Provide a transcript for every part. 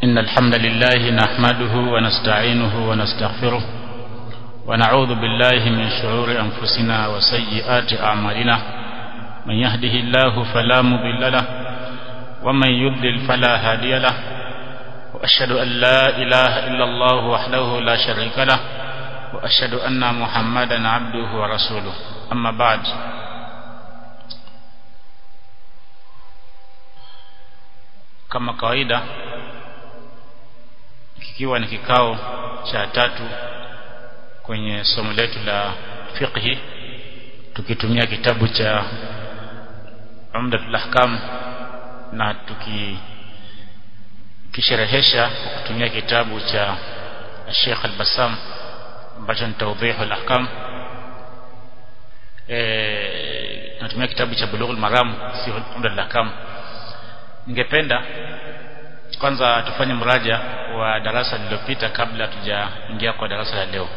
إن الحمد لله نحمده ونستعينه ونستغفره ونعوذ بالله من شرور أنفسنا وسيئات أعمالنا من يهده الله فلا مضل له ومن يضلل فلا هادي له وأشهد أن لا إله إلا الله وحده لا شريك له وأشهد أن محمدا عبده ورسوله أما بعد kama kawaida kikiwa ni kikao cha tatu kwenye somo letu la fiqhi tukitumia kitabu cha Umdatul Ahkam na tukikisherehesha kwa kutumia kitabu cha Sheikh Al-Bassam ambacho ni Tawdih al-Ahkam eh natumia kitabu cha Bulughul Maram si Umdatul Ahkam ningependa kwanza tufanye mraja wa darasa lililopita kabla tujaingia kwa darasa la leo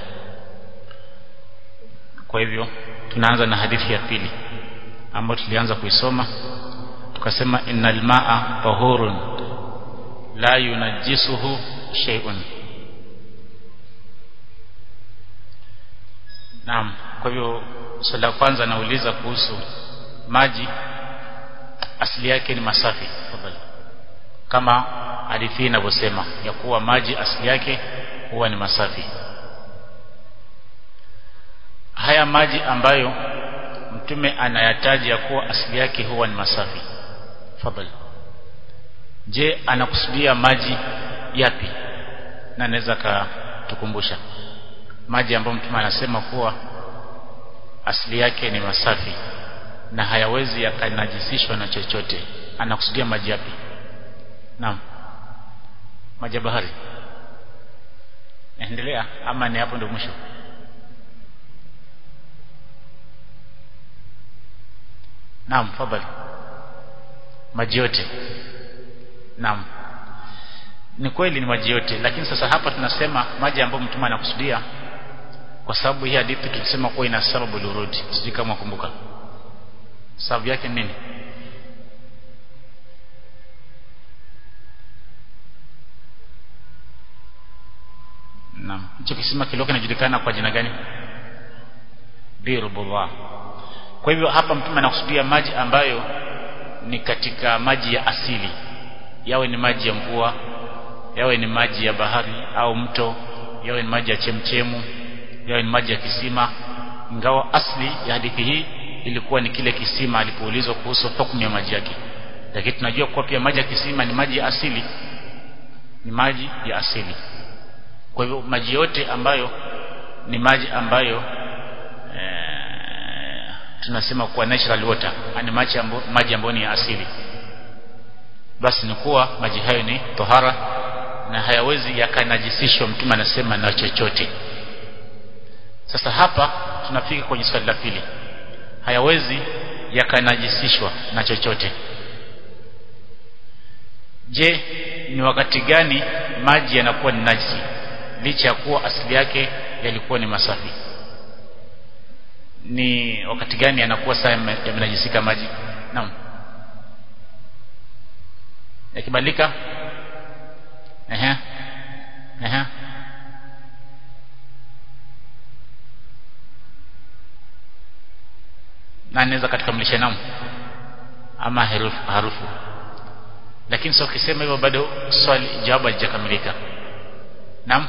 kwa hivyo tunaanza na hadithi ya pili ambayo tulianza kuisoma tukasema innal maa tahurun la yunajjisuhu shay'un Naam kwa hivyo swali la kwanza nauliza kuhusu maji asili yake ni masafi tafadhali kama hadithi inavyosema ya kuwa maji asili yake huwa ni masafi haya maji ambayo mtume anayataja ya kuwa asili yake huwa ni masafi tafadhali je anakusudia maji yapi na anaweza katukumbusha maji ambayo mtume anasema kuwa asili yake ni masafi na hayawezi yakanajisishwa na chochote anakusudia maji yapi naam maji ya bahari endelea ama ni hapo ndio mwisho naam fadhali maji yote naam ni kweli ni maji yote lakini sasa hapa tunasema maji ambayo mtume anakusudia kwa sababu hii hadithi tulisema kuwa ina sababu lurudi sijui kama kumbuka sababu yake nini Naam. Hicho kisima kilikuwa kinajulikana kwa jina gani? Birbullah. Kwa hivyo hapa mtume anakusudia maji ambayo ni katika maji ya asili. Yawe ni maji ya mvua, yawe ni maji ya bahari au mto, yawe ni maji ya chemchemu, yawe ni maji ya kisima. Ingawa asli ya hadithi hii ilikuwa ni kile kisima alipoulizwa kuhusu hukumu ya maji yake. Lakini tunajua kuwa pia maji ya kisima ni maji ya asili. Ni maji ya asili kwa hivyo maji yote ambayo ni maji ambayo e, tunasema kuwa natural water ni maji ambayo, maji ambayo ni ya asili basi ni kuwa maji hayo ni tohara na hayawezi yakanajisishwa mtume anasema na chochote sasa hapa tunafika kwenye swali la pili hayawezi yakanajisishwa na chochote je ni wakati gani maji yanakuwa ni najisi licha ya kuwa asili yake yalikuwa ni masafi ni wakati gani yanakuwa saa yamenajisika maji naam yakibadilika ehe ehe na naweza katukamilisha naam ama harufu, harufu. lakini sio ukisema hivyo bado swali jawabu halijakamilika Naam.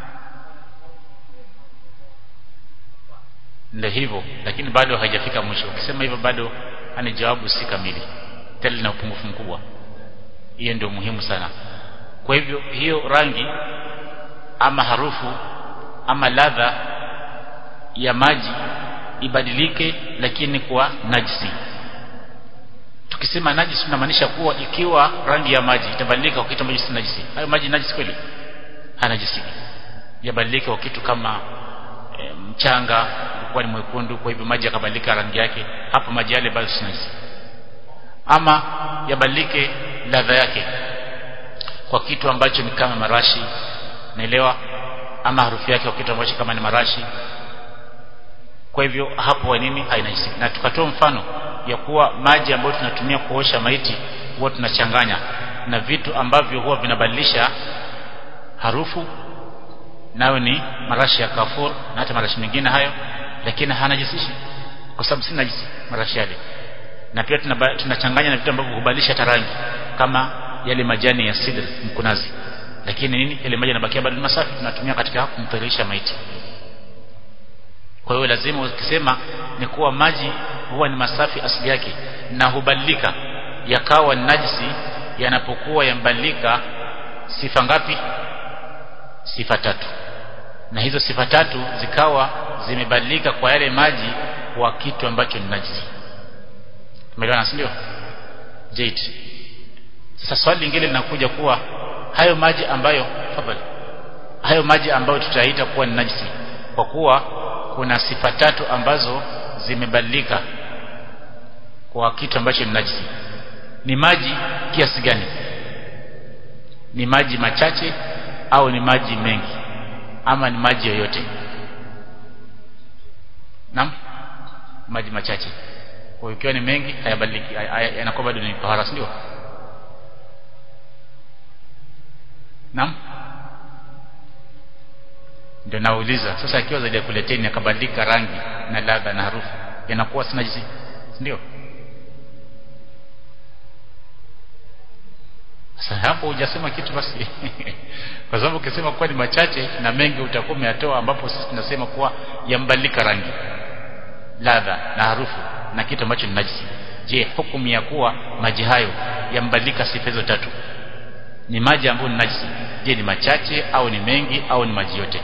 Ndio hivyo, lakini bado haijafika mwisho. Ukisema hivyo bado ani jawabu si kamili. Tena lina upungufu mkubwa. Hiyo ndio muhimu sana. Kwa hivyo hiyo rangi ama harufu ama ladha ya maji ibadilike lakini kwa najisi. Tukisema najisi tunamaanisha kuwa ikiwa rangi ya maji itabadilika kwa kitu ambacho si najisi. Hayo maji najisi kweli? hanajisiki yabadilike kwa kitu kama e, mchanga ulikuwa ni mwekundu kwa hivyo maji yakabadilika rangi yake hapo maji yale bado si najisi ama yabadilike ladha yake kwa kitu ambacho ni kama marashi naelewa ama harufu yake kwa kitu ambacho kama ni marashi kwa hivyo hapo wa nini hainajisiki na tukatoa mfano ya kuwa maji ambayo tunatumia kuosha maiti huwa tunachanganya na vitu ambavyo huwa vinabadilisha harufu nayo ni marashi ya kafur na hata marashi mengine hayo lakini hanajisishi kwa sababu si najisi marashi yale na pia tunachanganya na vitu ambavyo hubadilisha hata rangi kama yale majani ya sidr mkunazi lakini nini yale maji yanabakia bado ni masafi tunatumia katika kumtahirisha maiti kwa hiyo lazima ukisema ni kuwa maji huwa ni masafi asili yake na hubadilika yakawa najisi yanapokuwa yambadilika sifa ngapi sifa tatu na hizo sifa tatu zikawa zimebadilika kwa yale maji kwa kitu ambacho ni najisi umeelewana si ndio jade sasa swali lingine linakuja kuwa hayo maji ambayo fadhali hayo maji ambayo tutaita kuwa ni najisi kwa kuwa kuna sifa tatu ambazo zimebadilika kwa kitu ambacho ni najisi ni maji kiasi gani ni maji machache au ni maji mengi ama ni maji yoyote naam maji machache kwa ikiwa ni mengi hayabadiliki yanakuwa bado ni tahara ndio naam ndio nauliza sasa akiwa zaidi ya kuleteni akabadilika rangi na ladha na harufu yanakuwa si najisi ndio sasa hapo hujasema kitu basi kwa sababu ukisema kuwa ni machache na mengi utakuwa umeyatoa ambapo sisi tunasema kuwa yambadilika rangi ladha na harufu na kitu ambacho ni najisi je hukumu ya kuwa maji hayo yambadilika sifa hizo tatu ni maji ambayo ni najisi je ni machache au ni mengi au ni maji yote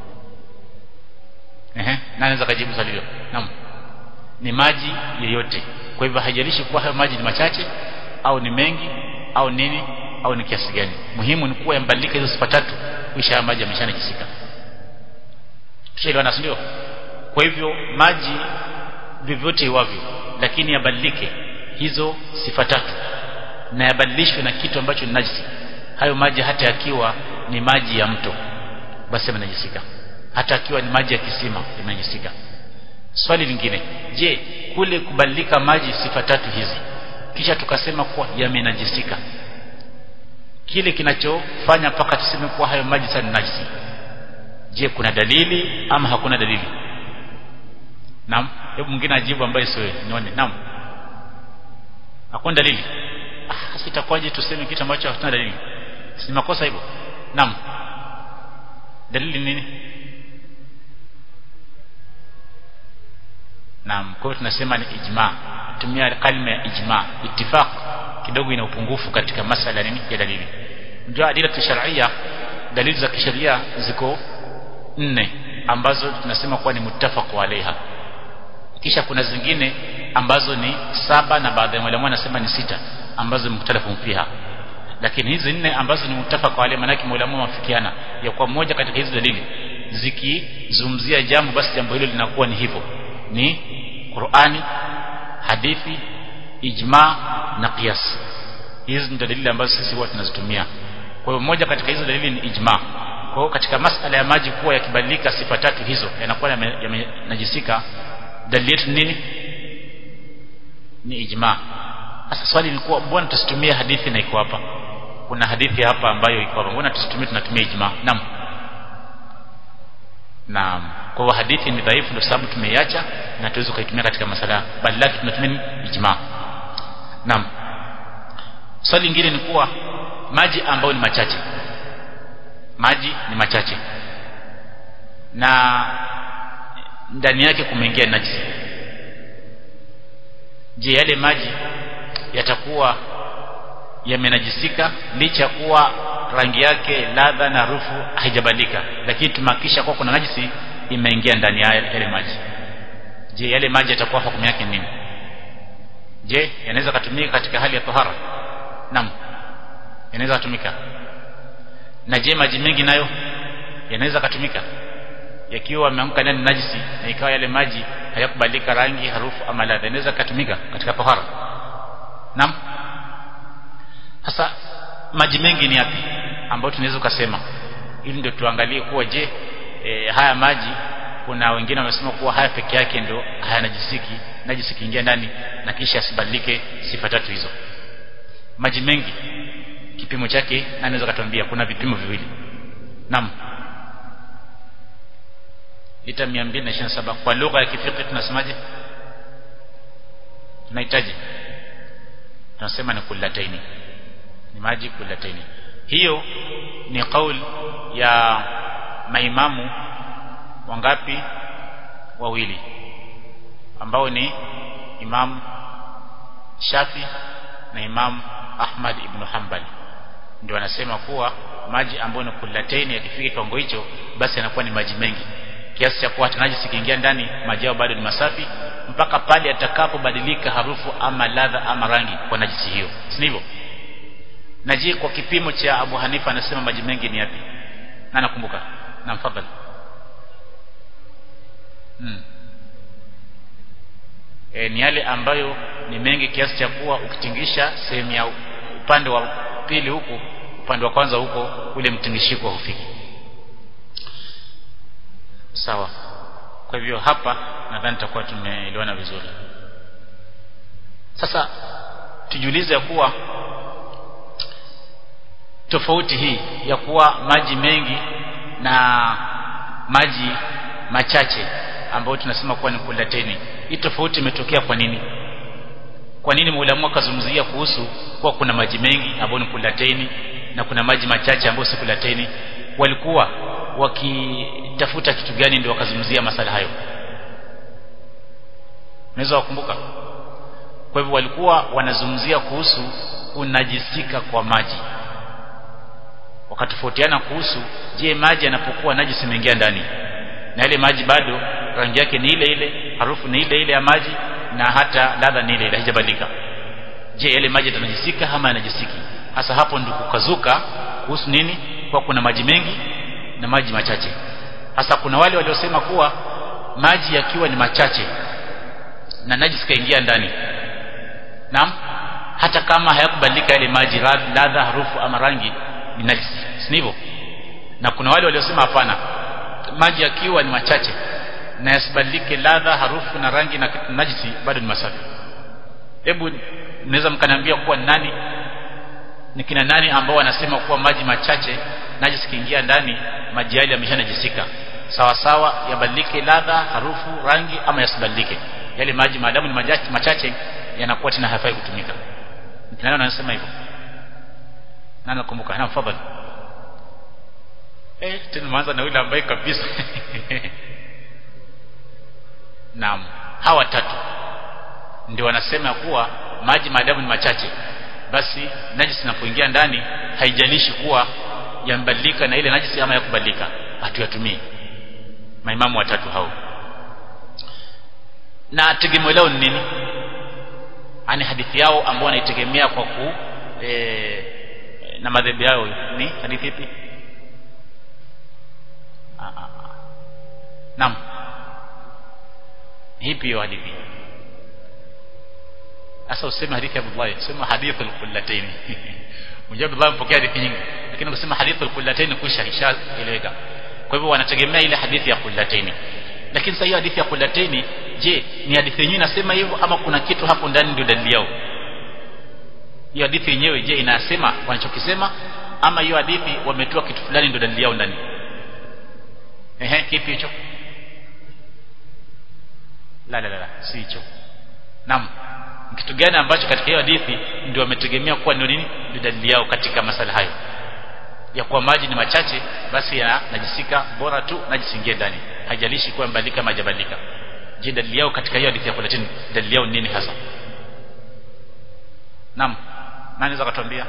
ehe nani anaweza kujibu swali hilo naam ni maji yoyote kwa hivyo haijalishi kuwa hayo maji ni machache au ni mengi au nini au ni kiasi gani muhimu ni kuwa yambadilika hizo sifa tatu kisha maji yameshanajisika tushaelewana ndio kwa hivyo maji vyovyote iwavyo lakini yabadilike hizo sifa tatu na yabadilishwe na kitu ambacho ni najisi hayo maji hata yakiwa ni maji ya mto basi yamenajisika hata akiwa ni maji ya kisima yamenajisika swali lingine je kule kubadilika maji sifa tatu hizi kisha tukasema kuwa yamenajisika kile kinachofanya mpaka tuseme kuwa hayo maji sasa ni najisi je kuna dalili ama hakuna dalili naam hebu mwingine ajibu ambaye sio nione naam hakuna dalili ah sasa itakuwaje tuseme kitu ambacho hakuna dalili si makosa hivyo naam dalili nini naam kwa hiyo tunasema ni ijma tumia kalima ya ijma ittifaq kidogo ina upungufu katika masala nini ya dalili ndio adila kisharia dalili za kisheria ziko nne ambazo tunasema kuwa ni muttafaq alaiha kisha kuna zingine ambazo ni saba na baadhi ya walimu wanasema ni sita ambazo mukhtalafu fiha lakini hizi nne ambazo ni muttafaq alaiha maana yake walimu wafikiana ya kwa moja katika hizi dalili zikizungumzia jambo basi jambo hilo linakuwa ni hivyo ni Qur'ani hadithi ijma na qiyas hizi ni dalili ambazo sisi huwa tunazitumia kwa hiyo moja katika hizo dalili ni ijma kwa hiyo katika masala ya maji kuwa yakibadilika sifa tatu hizo yanakuwa yamenajisika dalili yetu nini ni ijma sasa swali ni kuwa mbona tusitumie hadithi na iko hapa kuna hadithi hapa ambayo iko hapa mbona tusitumie tunatumia ijma naam naam kwa hiyo hadithi ni dhaifu ndio sababu tumeiacha na tuweze kuitumia katika masala bali lake tunatumia ijma naam swali lingine ni kuwa maji ambayo ni machache maji ni machache na ndani yake kumeingia najisi je yale maji yatakuwa yamenajisika licha ya kuwa rangi yake ladha na harufu haijabadilika lakini tumahakisha kuwa kuna najisi imeingia ndani ya yale maji je yale maji yatakuwa hukumu yake nini je yanaweza kutumika katika hali ya tahara naam yanaweza kutumika na je maji mengi nayo yanaweza kutumika yakiwa ameamka ndani najisi na ikawa yale maji hayakubadilika rangi harufu ama ladha inaweza kutumika katika tahara naam sasa maji mengi ni yapi ambayo tunaweza kusema ili ndio tuangalie kuwa je e, haya maji kuna wengine wamesema kuwa haya peke yake ndio hayanajisiki najisi kiingia ndani na kisha asibadilike sifa tatu hizo maji mengi kipimo chake na anaweza katuambia kuna vipimo viwili naam lita 227 kwa lugha ya kifiki tunasemaje tunahitaji tunasema ni kullataini ni maji kullataini hiyo ni kauli ya maimamu wangapi wawili ambao ni Imam Shafi na Imam Ahmad ibn Hanbal ndio wanasema kuwa maji ambayo ni kullataini yakifika kiwango hicho basi yanakuwa ni maji mengi kiasi cha kuwa hata najisi kiingia ndani maji yao bado ni masafi mpaka pale atakapobadilika harufu ama ladha ama rangi kwa najisi hiyo si hivyo na je kwa kipimo cha Abu Hanifa anasema maji mengi ni yapi na nakumbuka na mfadhali hmm. e, ni yale ambayo ni mengi kiasi cha kuwa ukitingisha sehemu ya upande wa pili huku upande wa kwanza huko ule mtingishiko hufiki sawa kwa hivyo hapa nadhani tutakuwa tumeelewana vizuri sasa tujiulize ya kuwa tofauti hii ya kuwa maji mengi na maji machache ambayo tunasema kuwa ni kulateni hii tofauti imetokea kwa nini kwa nini muulamu akazungumzia kuhusu kuwa kuna maji mengi ambayo ni kulateni na kuna maji machache ambayo si kulateni walikuwa wakitafuta kitu gani ndio wakazungumzia masala hayo unaweza wakumbuka kwa hivyo walikuwa wanazungumzia kuhusu kunajisika kwa maji wakatofautiana kuhusu je maji yanapokuwa najisi imeingia ndani na ile maji bado rangi yake ni ile ile harufu ni ile ile ya maji na hata ladha ni ile ile haijabadilika je yale maji yatanajisika ama yanajisiki hasa hapo ndio kukazuka kuhusu nini kwa kuna maji mengi na maji machache hasa kuna wale waliosema kuwa maji yakiwa ni machache na najisi kaingia ndani naam hata kama hayakubadilika yale maji ladha harufu ama rangi ni najisi si hivyo na kuna wale waliosema hapana maji yakiwa ni machache na yasibadilike ladha harufu na rangi na najisi bado ni masafi hebu mnaweza mkaniambia kuwa nani ni kina nani ambao wanasema kuwa maji machache najisi kiingia ndani maji yale yameshanajisika sawa sawa yabadilike ladha harufu rangi ama yasibadilike yale maji maadamu ni machache, machache yanakuwa tena hayafai kutumika kina nani wanasema hivyo nani nakumbuka na fadhali eh tena mwanza na yule ambaye kabisa naam hawa tatu ndio wanasema kuwa maji maadamu ni machache basi najisi inapoingia ndani haijalishi kuwa yambadilika na ile najisi ama yakubadilika hatuyatumii maimamu watatu hao na tegemeo lao ni nini ani hadithi yao ambao wanaitegemea kwa ku e, na madhehebu yao ni hadithi ipi naam hipi hiyo hadithi sasa useme hadithi ya Abdullah sema hadithi al-qullatayn mjabu Abdullah mpokea hadithi nyingi lakini ukisema hadithi al-qullatayn kusha ishaeleweka kwa hivyo wanategemea ile hadithi ya qullatayn lakini sasa hiyo hadithi ya qullatayn je ni hadithi yenyewe inasema hivyo ama kuna kitu hapo ndani ndio dalili yao hiyo hadithi yenyewe je inasema wanachokisema ama hiyo hadithi wametoa kitu fulani ndio dalili yao ndani ehe kipi hicho la la la si hicho naam kitu gani ambacho katika hiyo hadithi ndio wametegemea kuwa ndio nini ndio dalili yao katika masala hayo ya kuwa maji ni machache basi yanajisika bora tu najisingie ndani haijalishi kuwa mbadilika majabadilika je dalili yao katika hiyo hadithi ya kulatini dalili yao nini hasa naam nani anaweza kutuambia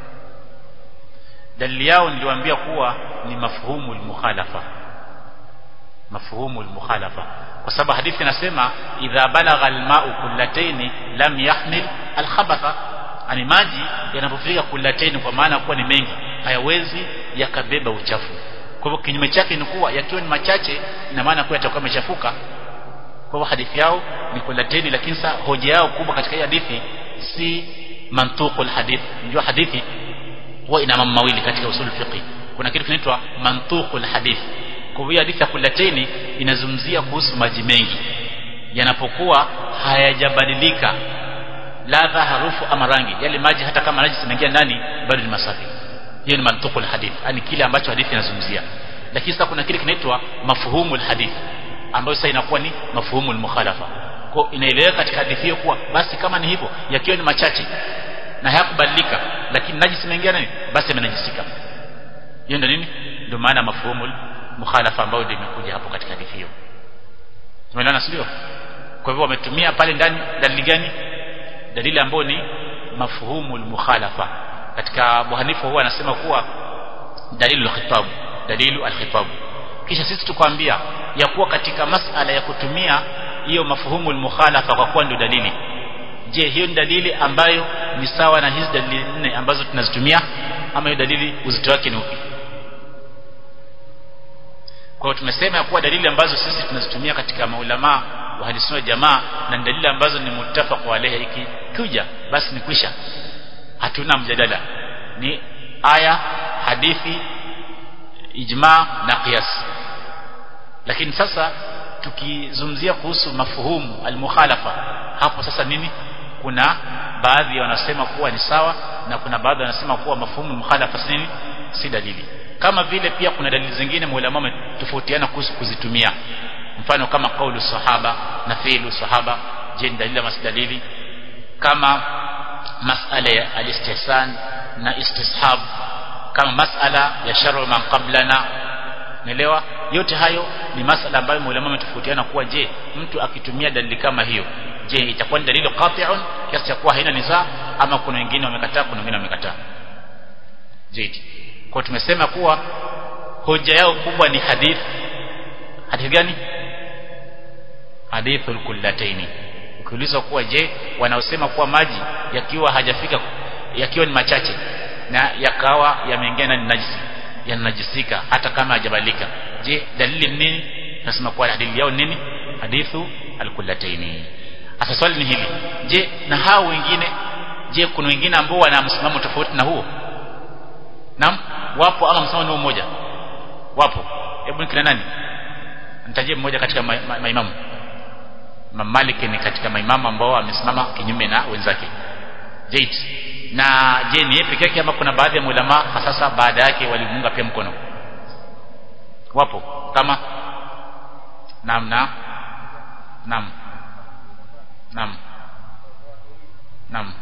dalili yao niliwaambia kuwa ni mafhumu al-mukhalafa mafhumu al-mukhalafa kwa sababu hadithi inasema idha balagha al-ma'u kullataini lam yahmil al-khabatha ani maji yanapofika kullataini kwa maana kuwa ni mengi hayawezi yakabeba uchafu kwa hivyo kinyume chake ni kuwa yakiwa ni machache ina maana kuwa yatakuwa yamechafuka kwa hivyo hadithi yao ni kullataini lakini sasa hoja yao kubwa katika hii hadithi si mantuqul hadith unajua hadithi huwa ina mambo mawili katika usul fiqh kuna kitu kinaitwa mantuqul hadith kwa hivyo hadithi ya kulateni inazungumzia kuhusu maji mengi yanapokuwa hayajabadilika ladha harufu ama rangi yale maji hata kama najisi inaingia ndani bado ni masafi hiyo ni mantuqul hadith yani kile ambacho hadithi inazungumzia lakini sasa kuna kile kinaitwa mafhumul hadith ambayo sasa inakuwa ni mafhumul mukhalafa kwa inaeleweka katika hadithi hiyo kuwa basi kama ni hivyo yakiwa ni machache na hayakubadilika lakini najisi imeingia nani basi yamenajisika hiyo ndio nini ndio maana mafhumul mukhalafa ambayo ndio imekuja hapo katika hadithi hiyo tumeelewana sio kwa hivyo wametumia pale ndani dalili gani dalili ambayo ni mafhumul mukhalafa katika Abu Hanifa huwa anasema kuwa dalilu al-khitab dalilu al-khitab kisha sisi tukwambia ya kuwa katika masala ya kutumia hiyo mafhumul mukhalafa kwa kuwa ndio dalili je hiyo ni dalili ambayo ni sawa na hizi dalili nne ambazo tunazitumia ama hiyo dalili uzito wake ni upi kwa hiyo tumesema ya kuwa dalili ambazo sisi tunazitumia katika maulama wa hadithi wa jamaa na dalili ambazo ni muttafaq alayha ikikuja basi ni kwisha hatuna mjadala ni aya hadithi ijma na qiyas lakini sasa tukizungumzia kuhusu mafuhumu almukhalafa hapo sasa nini kuna baadhi wanasema kuwa ni sawa na kuna baadhi wanasema kuwa mafuhumu mukhalafa si nini si dalili kama vile pia kuna dalili zingine maulama wametofautiana kuhusu kuzitumia mfano kama kaulu sahaba na fi'lu sahaba je ni dalili ama si dalili kama masala ya al-istihsan na istishab kama masala ya shar'u man qablana Umeelewa? Yote hayo ni masala ambayo maulama wametofautiana kuwa je, mtu akitumia dalili kama hiyo, je, itakuwa ni dalili qati'un kiasi cha kuwa haina nizaa ama kuna wengine wamekataa, kuna wengine wamekataa. Je, kwa tumesema kuwa hoja yao kubwa ni hadith. Hadithi gani? Hadithul kullataini. Ukiulizwa kuwa je, wanaosema kuwa maji yakiwa hajafika yakiwa ni machache na yakawa yameingia ndani najisi yanajisika hata kama hajabalika je dalili nini nasema kwa dalili yao nini hadithu alkullataini sasa swali ni hili je na hao wengine je kuna wengine ambao wana msimamo tofauti na huo naam wapo ama msimamo ni mmoja wapo hebu nikina nani nitajie mmoja katika maimamu ma, ma, Malik ni katika maimamu ambao amesimama kinyume na wenzake Jait na je ni yeye peke yake ama kuna baadhi ya ulama sasa baada yake walimunga pia mkono wapo kama naam na naam naam naam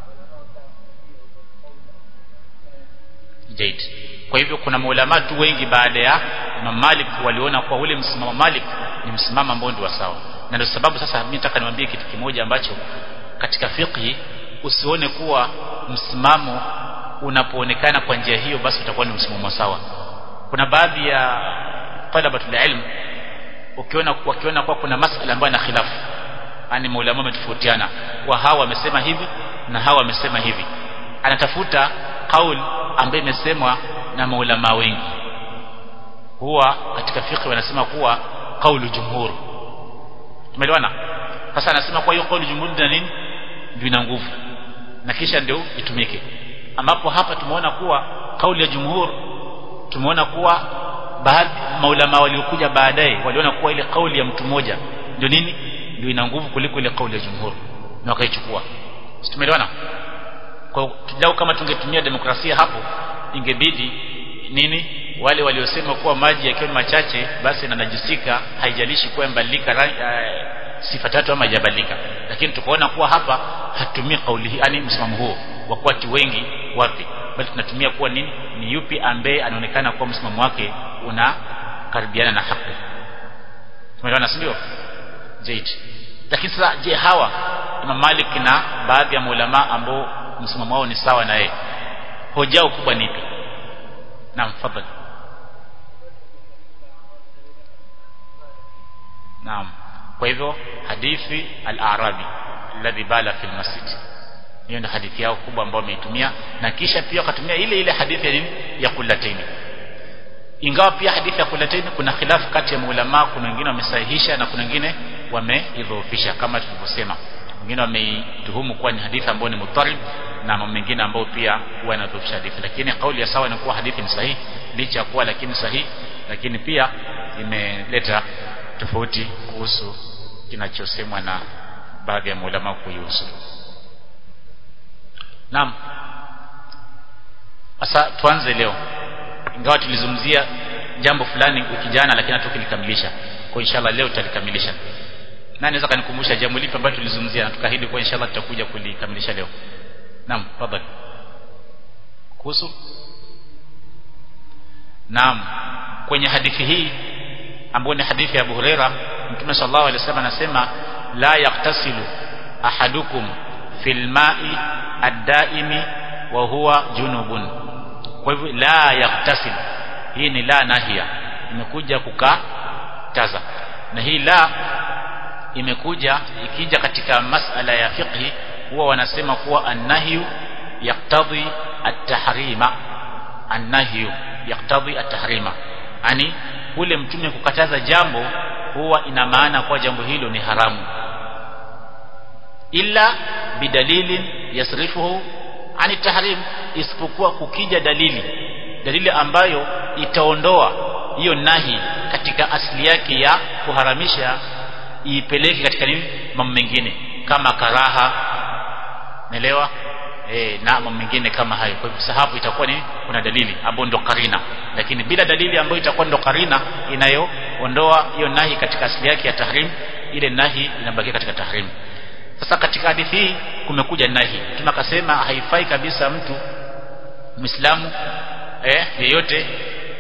Jait kwa hivyo kuna maulama tu wengi baada ya Imam Malik waliona kwa ule msimamo Malik ni msimamo ambao ndio sawa na ndio sababu sasa mimi nataka niwaambie kitu kimoja ambacho katika fiqhi usione kuwa msimamo unapoonekana kwa njia hiyo basi utakuwa ni msimamo sawa kuna baadhi ya talabatul ilm ukiona wakiona kwa kuna masala ambayo na khilafu yani maulama wametofautiana wa hawa wamesema hivi na hawa wamesema hivi anatafuta kauli ambayo imesemwa na maulama wengi huwa katika fiqh wanasema kuwa kaulu jumhur tumeelewana sasa anasema kwa hiyo kaulu jumhur ndio nini ndio ina nguvu na kisha ndio itumike ambapo hapa tumeona kuwa kauli ya jumhur tumeona kuwa baadhi maulama waliokuja baadaye waliona kuwa ile kauli ya mtu mmoja ndio nini ndio ina nguvu kuliko ile kauli ya jumhur na wakaichukua tumeelewana kwa kidau kama tungetumia demokrasia hapo ingebidi nini wale waliosema kuwa maji yakiwa machache basi yanajisika haijalishi kuwa mbadilika uh, sifa tatu ama hajabadilika lakini tukaona kuwa hapa hatumii kauli hii yani msimamo huo wa watu wengi wapi bali tunatumia kuwa nini ni yupi ambaye anaonekana kuwa msimamo wake una karibiana na haki tumeelewana si ndio zaidi lakini sasa je hawa Imam Malik na baadhi ya maulama ambao msimamo wao ni sawa na yeye hoja yao kubwa ni ipi naam fadhali naam kwa hivyo hadithi al-arabi alladhi bala fil masjid hiyo ndio hadithi yao kubwa ambayo wameitumia na kisha pia wakatumia ile ile hadithi ya nini ya kulataini ingawa pia hadithi ya kulataini kuna khilafu kati ya maulama kuna wengine wamesahihisha na kuna wengine wameidhoofisha kama tulivyosema wengine wameituhumu kuwa ni hadithi ambayo ni mutarib na mambo mengine ambayo pia huwa yanadhoofisha hadithi lakini kauli ya sawa ni kuwa hadithi ni sahihi licha ya kuwa lakini sahihi lakini pia imeleta tofauti kuhusu kinachosemwa na baadhi ya maulama kuihusu naam sasa tuanze leo ingawa tulizungumzia jambo fulani wiki jana lakini hatukulikamilisha kwa inshallah leo tutalikamilisha na naweza kanikumbusha jambo lipi ambalo tulizungumzia na tukaahidi kwa inshallah tutakuja kulikamilisha leo naam tafadhali kuhusu naam kwenye hadithi hii ambayo ni hadithi ya Abu Huraira Mtume sallallahu alaihi wasallam anasema la yaktasilu ahadukum fil ma'i ad-daimi wa huwa junubun kwa hivyo la yaktasil hii ni la nahia imekuja kukataza na hii la imekuja ikija katika masala ya fiqhi huwa wanasema kuwa annahyu yaktadhi at-tahrima annahyu yaktadhi at-tahrima yani kule mtume kukataza jambo huwa ina maana kwa jambo hilo ni haramu illa bidalilin yasrifuhu ani tahrim isipokuwa kukija dalili dalili ambayo itaondoa hiyo nahi katika asili yake ya kuharamisha iipeleke katika nini mambo mengine kama karaha naelewa eh na mambo mengine kama hayo kwa hivyo hapo itakuwa ni kuna dalili ambayo ndo karina lakini bila dalili ambayo itakuwa ndo karina inayoondoa hiyo nahi katika asili yake ya tahrim ile nahi inabakia katika tahrim sasa katika hadithi hii kumekuja nahi tunakasema haifai kabisa mtu Muislamu eh yeyote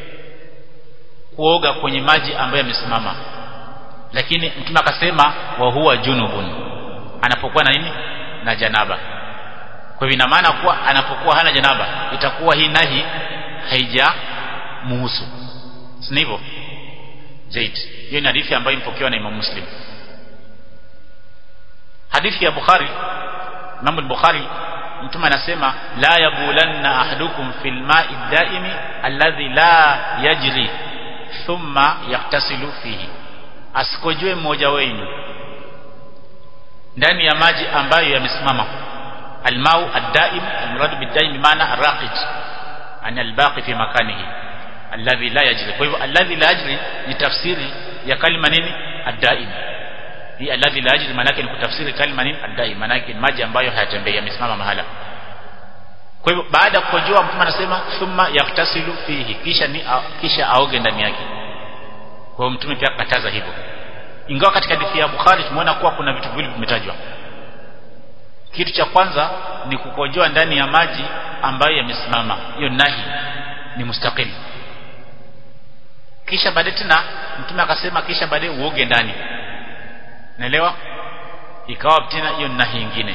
kuoga kwenye maji ambayo yamesimama lakini mtume akasema wa huwa junubun anapokuwa na nini na janaba kwa hivyo ina maana kuwa anapokuwa hana janaba itakuwa hii nahi haija muhusu si hivyo zaid hiyo ni hadithi ambayo imepokewa na Imam Muslim hadithi ya Bukhari Imam al-Bukhari mtume anasema la yabulanna ahadukum fil ma'i daimi alladhi la yajri thumma yaktasilu fihi asikojue mmoja wenu ndani ya maji ambayo yamesimama almau ad-daim almurad bid-daim maana araqid ana albaqi fi makanihi alladhi la yajri kwa hivyo alladhi la yajri ni tafsiri ya kalima nini ad-daim hii alladhi la yajri maana yake ni kutafsiri kalima nini ad-daim maana yake maji ambayo hayatembei yamesimama mahala kwa hivyo baada ya kujua mtume anasema thumma yaktasilu fihi kisha ni kisha aoge ndani yake kwa hiyo mtume pia akataza hivyo ingawa katika hadithi ya Bukhari tumeona kuwa kuna vitu viwili vimetajwa kitu cha kwanza ni kukojoa ndani ya maji ambayo yamesimama hiyo nahi ni mustaqil kisha baadaye tena mtume akasema kisha baadaye uoge ndani naelewa ikawa tena hiyo nahi nyingine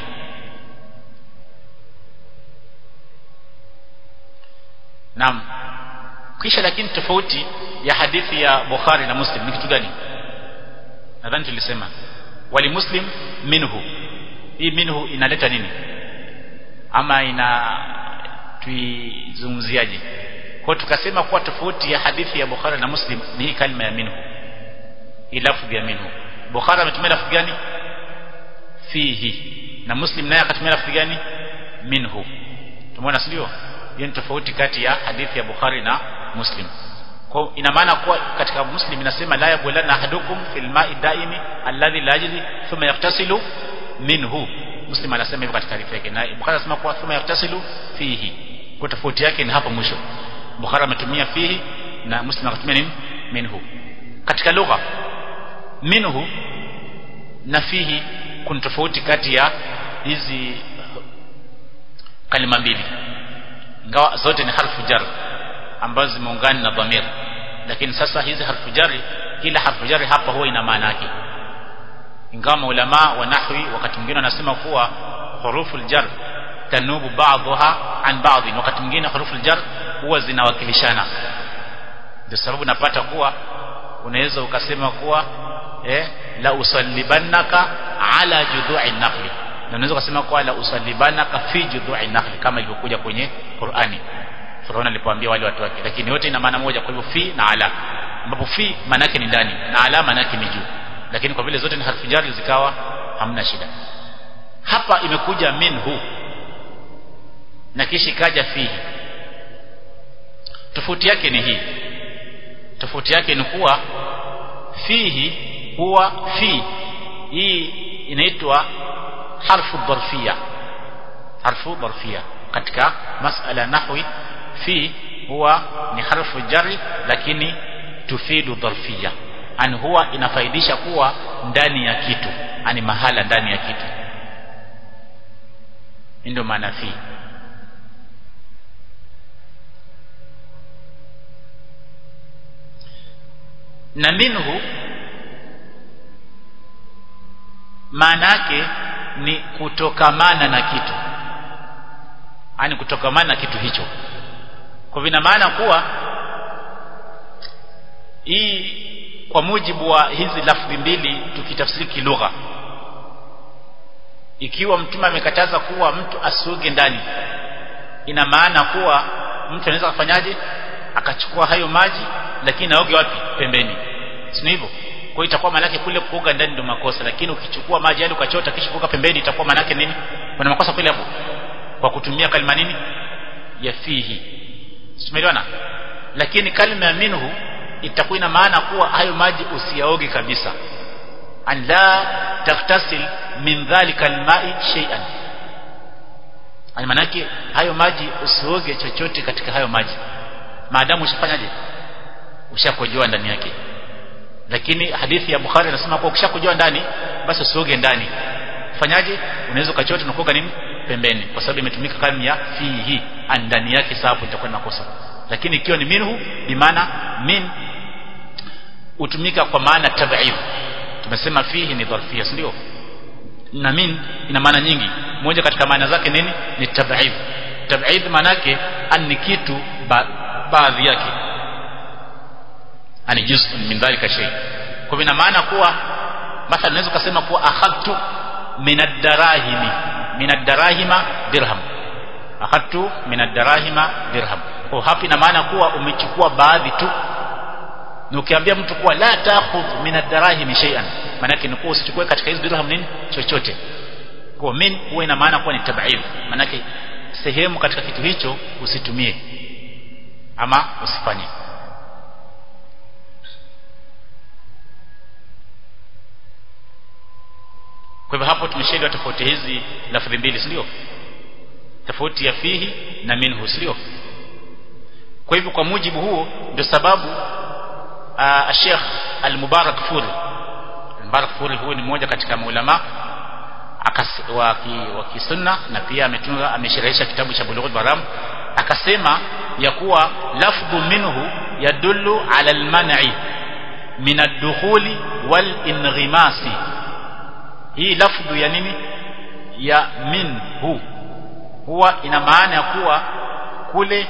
Naam. Kisha lakini tofauti ya hadithi ya Bukhari na Muslim ni kitu gani? Nadhani tulisema wali Muslim minhu. Hii minhu inaleta nini? Ama ina tuizungumziaje? Kwa tukasema kuwa tofauti ya hadithi ya Bukhari na Muslim ni hii kalima ya minhu. Hii lafzi ya minhu. Bukhari ametumia lafzi gani? Fihi. Na Muslim naye akatumia lafzi gani? Minhu. Tumeona sio? hiyo ni tofauti kati ya hadithi ya Bukhari na Muslim kwa ina maana kuwa katika Muslim inasema la yabulanna ahadukum fil ma'i daimi alladhi la yajri thumma yaktasilu minhu Muslim anasema hivyo katika taarifa yake na Bukhari anasema kuwa thumma yaktasilu fihi kwa tofauti yake ni hapo mwisho Bukhari ametumia fihi na Muslim akatumia nini minhu katika lugha minhu na fihi kuna tofauti kati ya hizi kalima mbili ingawa zote ni harfu jar ambazo zimeungana na dhamir lakini sasa hizi harfu jari kila harfu jari hapa huwa ina maana yake ingawa maulama wa nahwi wakati mwingine wanasema kuwa hurufu jar tanubu ba'dha an ba'd wakati mwingine hurufu jar huwa zinawakilishana ndio sababu napata kuwa unaweza ukasema kuwa eh la usallibannaka ala judhu'i nakhli na unaweza kusema kwa la usallibanaka fi judhu'i nakhli kama ilivyokuja kwenye Qur'ani Firauna alipoambia wale watu wake lakini yote ina maana moja kwa hivyo fi na ala ambapo fi maana yake ni ndani na ala maana yake ni juu lakini kwa vile zote ni harfu jari zikawa hamna shida hapa imekuja minhu na kisha ikaja fihi tofauti yake ni hii tofauti yake ni kuwa fihi huwa fi hii inaitwa harfu dharfia harfu dharfia katika masala nahwi fi huwa ni harfu jari lakini tufidu dharfia an huwa inafaidisha kuwa ndani ya kitu ani mahala ndani ya kitu ndio maana fi na minhu maana yake ni kutokamana na kitu yani kutokamana na kitu hicho kwa vina maana kuwa hii kwa mujibu wa hizi lafzi mbili tukitafsiri kilugha ikiwa mtume amekataza kuwa mtu asuge ndani ina maana kuwa mtu anaweza kufanyaje akachukua hayo maji lakini aoge wapi pembeni si hivyo kwa hiyo itakuwa maana yake kule kuoga ndani ndio makosa lakini ukichukua maji yale ukachota kisha kuoga pembeni itakuwa maana yake nini kuna makosa kweli hapo kwa kutumia kalima nini ya fihi tumeelewana lakini kalima ya minhu itakuwa ina maana kuwa hayo maji usiyaoge kabisa an la taktasil min dhalika alma'i shay'an ani manake hayo maji usioge chochote katika hayo maji maadamu ushafanyaje ushakojoa ndani yake lakini hadithi ya Bukhari inasema kwa ukishakojoa ndani basi usioge ndani fanyaje unaweza ukachota na kuoga nini pembeni kwa sababu imetumika kama ya fihi ndani yake sasa hapo itakuwa ni makosa lakini ikiwa ni minhu bi maana min hutumika kwa maana tab'id tumesema fihi ni dharfia ndio na min ina maana nyingi moja katika maana zake nini ni tab'id tab'id maana yake ni kitu ba, baadhi yake ani juz'un min dhalika shay kwa ina maana kuwa mathalan unaweza kusema kuwa akhadtu min ad-darahimi min ad-darahima dirham akhadtu min ad-darahima dirham kwa hapo ina maana kuwa umechukua baadhi tu na ukiambia mtu kuwa la ta'khudh min ad-darahim shay'an maana yake ni kuwa usichukue katika hizo dirham nini chochote kwa min huwa ina maana kuwa ni tab'id maana yake sehemu katika kitu hicho usitumie ama usifanye kwa hivyo hapo tumeshaelewa tofauti hizi lafdhi mbili si ndio tofauti ya fihi na minhu sio kwa hivyo kwa mujibu huo ndio sababu Sheikh Al-Mubarak Furi Al-Mubarak Furi huyu ni mmoja katika maulama wa kisunna na pia ametunga amesherehesha kitabu cha Bulughul Maram akasema ya kuwa lafdhu minhu yadullu ala al-man'i min ad-dukhuli wal inghimasi hii lafdhu ya nini ya minhu huwa ina maana ya kuwa kule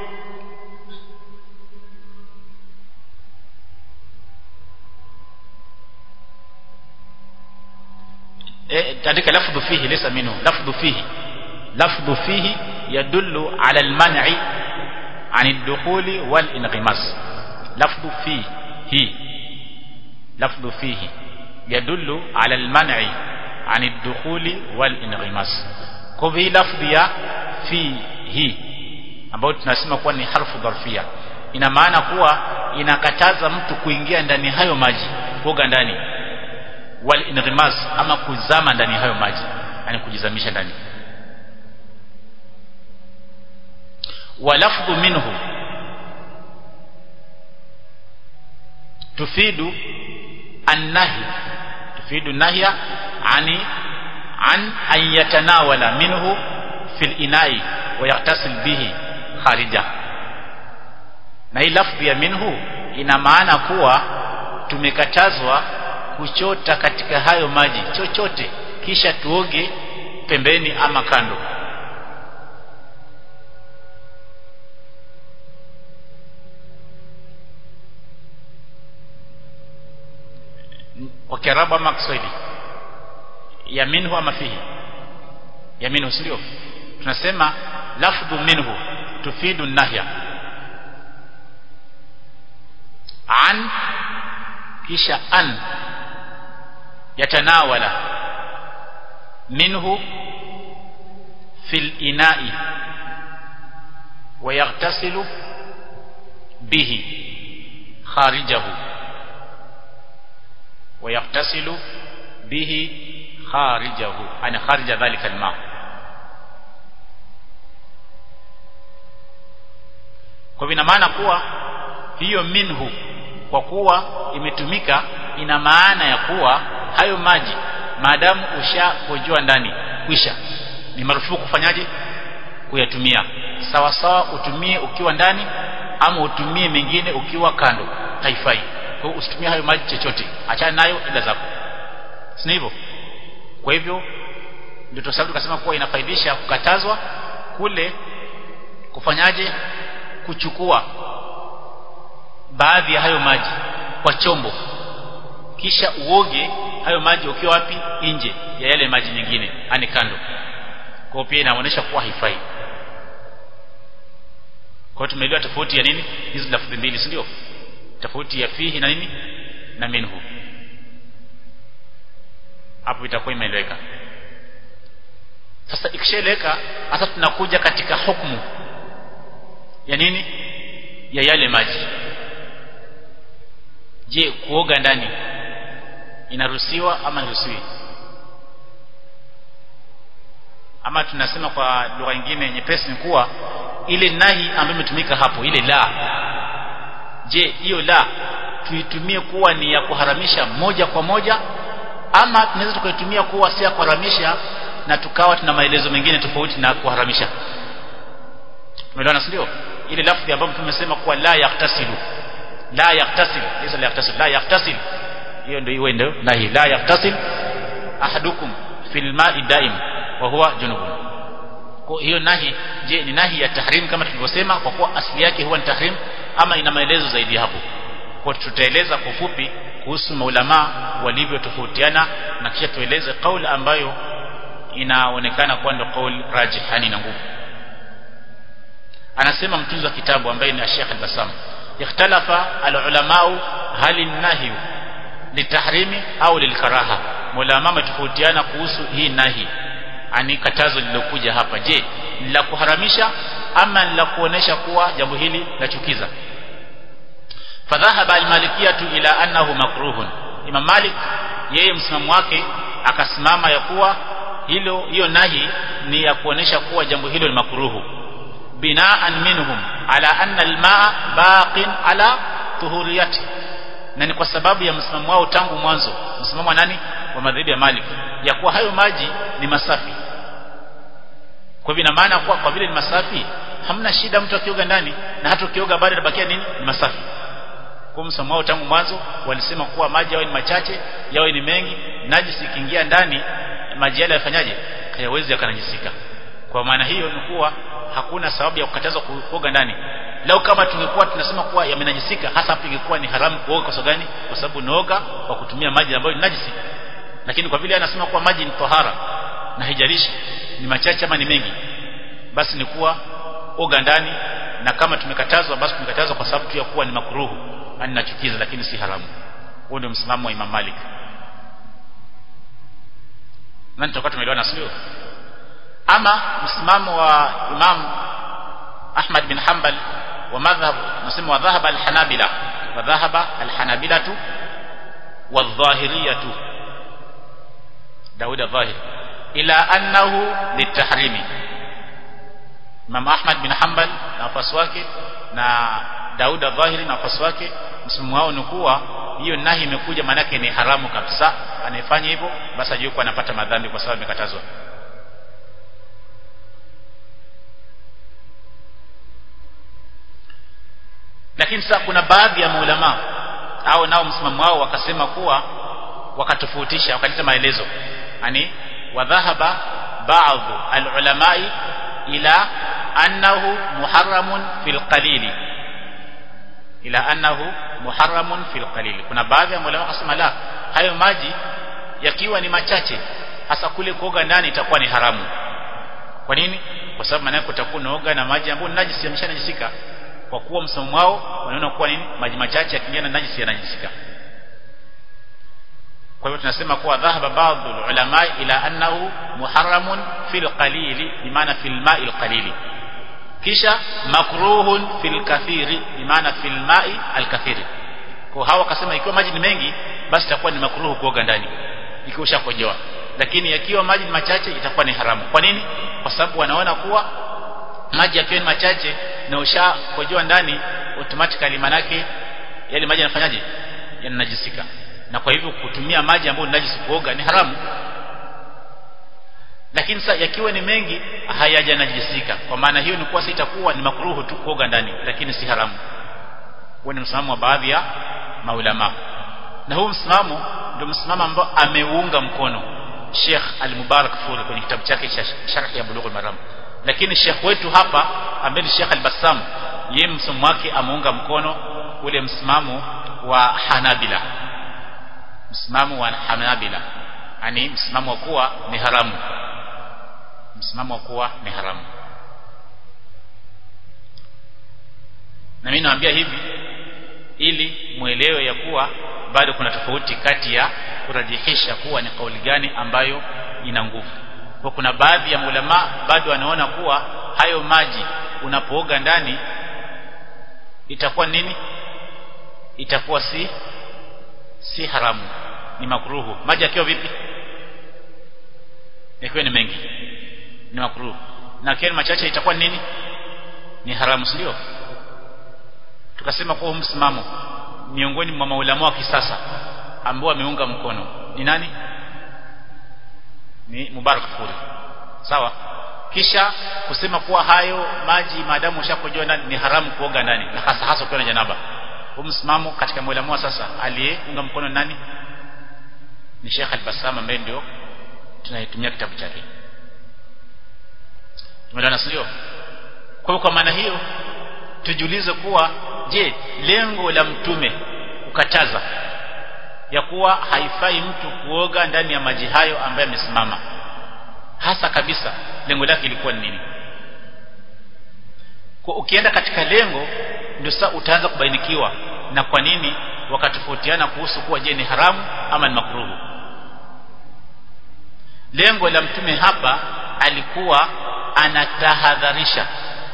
تandika lafdhu fihi laysa minhu lafdhu fihi lafdhu fihi yadullu ala al-man'i عن الدخول والانغماس لفظ فيه لفظ فيه يدل على المنع عن الدخول والانغماس kwa hivyo lafdhi ya fihi ambayo tunasema kuwa ni harfu dharfia ina maana kuwa inakataza mtu kuingia ndani hayo maji kuoga ndani wal inrimas ama kuzama ndani hayo maji yani kujizamisha ndani walafdhu minhu tufidu annahi tufidu nahya ani an an yatanawala minhu fil inai wa yaktasil bihi kharija na hii lafdhi ya minhu ina maana kuwa tumekatazwa kuchota katika hayo maji chochote kisha tuoge pembeni ama kando kwa kiarabu ama kiswahili ya minhu ama fihi ya minhu sio tunasema lafdhu minhu tufidu nahya an kisha an yatanawala minhu fil ina'i wa yaghtasilu bihi kharijahu wa yaghtasilu bihi kharijahu ana kharija dhalika alma kwa hivyo ina maana kuwa hiyo minhu kwa kuwa imetumika ina maana ya kuwa hayo maji maadamu ushakojua ndani kwisha ni marufuku kufanyaje kuyatumia sawa sawa utumie ukiwa ndani ama utumie mengine ukiwa kando haifai kwa hiyo usitumie hayo maji chochote achana nayo ila zako si hivyo kwa hivyo ndio tusababu tukasema kuwa inafaidisha kukatazwa kule kufanyaje kuchukua baadhi ya hayo maji kwa chombo kisha uoge hayo maji ukiwa wapi nje ya yale maji mengine ani kando kwa pia inaonyesha kuwa haifai kwa tumeelewa tofauti ya nini hizi lafzi mbili si ndio tofauti ya fihi na nini na minhu hapo itakuwa imeeleweka sasa ikishaeleweka sasa tunakuja katika hukumu ya nini ya yale maji je kuoga ndani inaruhusiwa ama hairuhusiwi ama tunasema kwa lugha nyingine nyepesi ni kuwa ile nahi ambayo imetumika hapo ile la je hiyo la tuitumie kuwa ni ya kuharamisha moja kwa moja ama tunaweza tukaitumia kuwa si ya kuharamisha na tukawa tuna maelezo mengine tofauti na kuharamisha umeelewana ndio ile lafzi ambayo tumesema kuwa la yaktasilu la yaktasil laysa la yaktasil la yaktasil hiyo ndio iwe ndio nahi la yaktasil ahadukum fil ma'i daim wa huwa junubun kwa hiyo nahi je ni nahi ya tahrim kama tulivyosema kwa kuwa asili yake huwa ni tahrim ama ina maelezo zaidi hapo kwa tutaeleza kwa fupi kuhusu maulama walivyotofautiana na kisha tueleze kauli ambayo inaonekana kuwa ndio kauli rajihani na nguvu anasema mtunzi wa kitabu ambaye ni Sheikh Al-Bassam ikhtalafa al-ulamau hal an-nahy litahrimi au lilkaraha maulama wametofautiana kuhusu hii nahi ani katazo lilokuja hapa je la kuharamisha ama la kuonesha kuwa jambo hili lachukiza fadhahaba al-malikiyatu ila annahu makruhun imam malik yeye msimamo wake akasimama ya kuwa hilo hiyo nahi ni ya kuonesha kuwa jambo hilo ni makruhu binaan minhum ala anna almaa baqin ala tuhuriyati na ni kwa sababu ya msimamo wao tangu mwanzo msimamo wa nani wa madhhabi ya Malik ya kuwa hayo maji ni masafi kwa hivyo ina maana kuwa kwa vile ni masafi hamna shida mtu akioga ndani na hata ukioga bado inabakia nini ni masafi kwa msimamo wao tangu mwanzo walisema kuwa maji yawe ni machache yawe ni mengi najisi ikiingia ndani maji yale yafanyaje hayawezi yakanajisika kwa maana hiyo ni kuwa hakuna sababu ya kukatazwa kuoga ndani lau kama tungekuwa tunasema kuwa yamenajisika hasa hapo ingekuwa ni haramu kuoga kwa sababu gani kwa sababu unaoga kwa kutumia maji ambayo ni najisi lakini kwa vile anasema kuwa maji ni tohara na haijalishi ni machache ama ni mengi basi ni kuwa oga ndani na kama tumekatazwa basi tumekatazwa kwa sababu tu ya kuwa ni makruhu yani nachukiza lakini si haramu huo ndio msimamo wa Imam Malik nani tutakuwa tumeelewana sio ama msimamo wa Imam Ahmad bin Hanbal wa madhhab nasema wa dhahaba al-Hanabila wa dhahaba al-Hanabilatu wadh-Dhahiriyatu Daud al-Dhahir ila annahu litahrimi Imam Ahmad bin Hanbal na wafasi wake na Daud al-Dhahiri na wafasi wake msimamo wao ni kuwa hiyo nahi imekuja manake ni haramu kabisa anayefanya hivyo basi ajue kuwa anapata madhambi kwa sababu imekatazwa lakini sasa kuna baadhi ya maulama au nao msimamo wao wakasema kuwa wakatofautisha wakaleta maelezo yani wadhahaba baadhi alulamai ila annahu muharramun fil qalili ila annahu muharramun fil qalili kuna baadhi ya maulama wakasema la hayo maji yakiwa ni machache hasa kule kuoga ndani itakuwa ni haramu kwa nini kwa sababu maana yake utakuwa unaoga na maji ambayo najisi yameshanajisika kwa kuwa msomo wao wanaona kuwa nini maji machache yakiingia na najisi yanajisika kwa hivyo tunasema kuwa dhahaba baadhi ulama ila annahu muharramun fil qalili bimaana fil ma'il qalili kisha makruhun fil kathiri bimaana fil ma'i al kathiri kwa hawa wakasema ikiwa maji ni mengi basi itakuwa ni makruhu kuoga ndani ikiwa ushakojoa lakini yakiwa maji ni machache itakuwa ni haramu kwa nini kwa sababu wanaona kuwa maji yakiwa ni machache na ushakojoa ndani automatically manake yale maji yanafanyaje yananajisika na kwa hivyo kutumia maji ambayo ni najisi kuoga ni haramu lakini sasa yakiwa ni mengi hayajanajisika kwa maana hiyo ni kuwa sasa itakuwa ni makruhu tu kuoga ndani lakini si haramu huo ni msimamo wa baadhi ya maulama na huu msimamo ndio msimamo ambao ameuunga mkono Sheikh Al-Mubarak Furi kwenye kitabu chake cha Sharh ya Bulughul Maram lakini Sheikh wetu hapa ambaye ni Sheikh Al-Bassam yeye msimamo wake ameunga mkono ule msimamo wa Hanabila msimamo wa Hanabila yani msimamo wa kuwa ni haramu msimamo wa kuwa ni haramu na mimi naambia hivi ili muelewe ya kuwa bado kuna tofauti kati ya kurajihisha kuwa ni kauli gani ambayo ina nguvu kwa kuna baadhi ya ulama bado wanaona kuwa hayo maji unapooga ndani itakuwa nini itakuwa si si haramu ni makruhu maji yakiwa vipi yakiwa ni mengi ni makruhu na yakiwa ni machache itakuwa nini ni haramu sio tukasema kwa msimamo miongoni mwa maulama wa kisasa ambao wameunga mkono ni nani ni Mubarak Furi sawa kisha kusema kuwa hayo maji maadamu ushakojoa ndani ni haramu kuoga ndani na hasa hasa ukiwa na janaba huu msimamo katika maulama sasa aliyeunga mkono nani ni Sheikh Al-Bassam ambaye ndio tunaitumia kitabu chake tumeelewana sio kwa kwa maana hiyo tujiulize kuwa je lengo la mtume kukataza ya kuwa haifai mtu kuoga ndani ya maji hayo ambaye amesimama hasa kabisa lengo lake ilikuwa ni nini kwa ukienda katika lengo ndio sasa utaanza kubainikiwa na kwa nini wakatofautiana kuhusu kuwa je ni haramu ama ni makruhu lengo la mtume hapa alikuwa anatahadharisha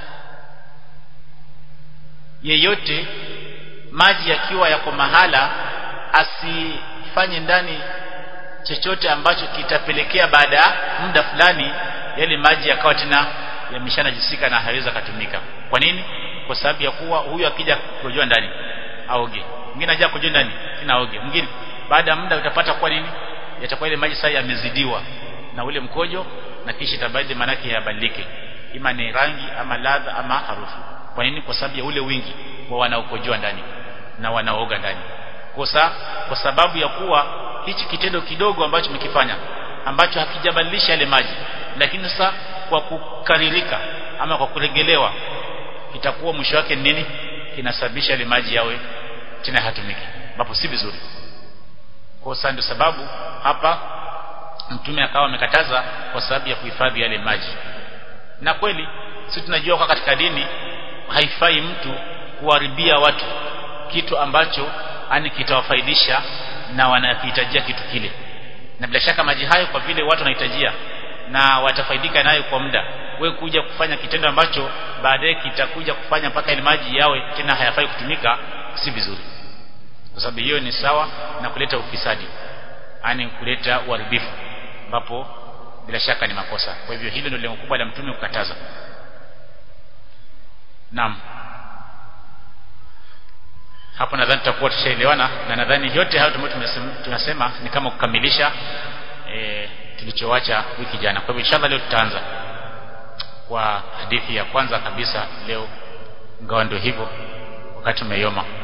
yeyote maji yakiwa yako mahala asifanye ndani chochote ambacho kitapelekea baada ya muda fulani yale maji yakawa tena yameshanajisika na haweza kutumika kwa nini kwa sababu ya kuwa huyu akija kujoa ndani aoge mwingine aja kujoa ndani tena aoge mwingine baada ya muda utapata kwa nini yatakuwa ile maji sasa yamezidiwa na ule mkojo na kisha itabidi manake yabadilike ima ni rangi ama ladha ama harufu kwa nini kwa sababu ya ule wingi wa wanaokojoa ndani na wanaoga ndani kosa kwa sababu ya kuwa hichi kitendo kidogo ambacho mkifanya ambacho hakijabadilisha yale maji lakini sasa kwa kukaririka ama kwa kuregelewa itakuwa mwisho wake nini kinasababisha yale maji yawe tena hatumiki ambapo si vizuri kwa ndio sababu hapa mtume akawa amekataza kwa sababu ya kuhifadhi yale maji na kweli sisi tunajua kwa katika dini haifai mtu kuharibia watu kitu ambacho ani kitawafaidisha na wanakihitajia kitu kile na bila shaka maji hayo kwa vile watu wanahitajia na watafaidika nayo kwa muda we kuja kufanya kitendo ambacho baadaye kitakuja kufanya mpaka ile maji yawe tena hayafai kutumika si vizuri kwa sababu hiyo ni sawa na kuleta ufisadi yani kuleta uharibifu ambapo bila shaka ni makosa kwa hivyo hilo ndio lengo kubwa la mtume kukataza naam hapo nadhani tutakuwa tushaelewana na nadhani yote hayo tumesema, tunasema ni kama kukamilisha e, tulichoacha wiki jana kwa hivyo inshallah leo tutaanza kwa hadithi ya kwanza kabisa leo ingawa ndio hivyo wakati umeyoma